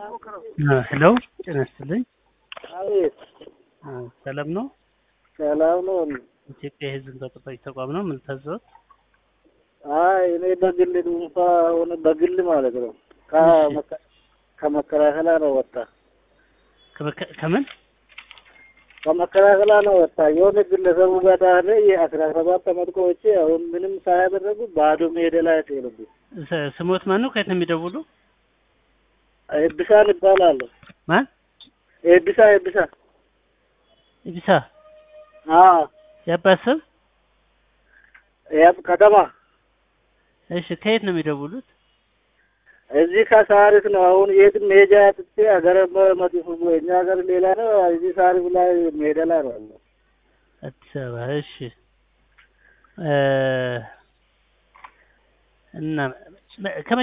ሄሎ ጤና ይስጥልኝ። አቤት ሰላም ነው? ሰላም ነው። ኢትዮጵያ የሕዝብ እንባ ጠባቂ ተቋም ነው። ምን ልታዘዝ? አይ እኔ በግል ድንፋ ሆነ በግል ማለት ነው ከመከ- ከመከላከያ ነው ወጣ ከመከ- ከምን ከመከላከያ ነው ወጣ የሆነ ግለሰቡ ጋር ዳለ የአስራ ሰባት አመት ቆይቼ አሁን ምንም ሳያደረጉ ባዶ ሜዳ ላይ ጥሉብኝ። ስ- ስሞት ማን ነው? ከየት ነው የሚደውሉ? ኤብሳን ይባላል። ማን? ኤብሳ ኤብሳ ኢብሳ አዎ የአባት ስም? ያብ ከተማ እሺ ከየት ነው የሚደውሉት? እዚህ ከሳሪስ ነው። አሁን የት ሜጃ ጥቼ ሀገር መጥፎ እኛ ሀገር ሌላ ነው። እዚህ ሳሪስ ላይ ሜዳ ላይ ነው ያለው። አዲስ አበባ። እሺ እ እና ከመቼ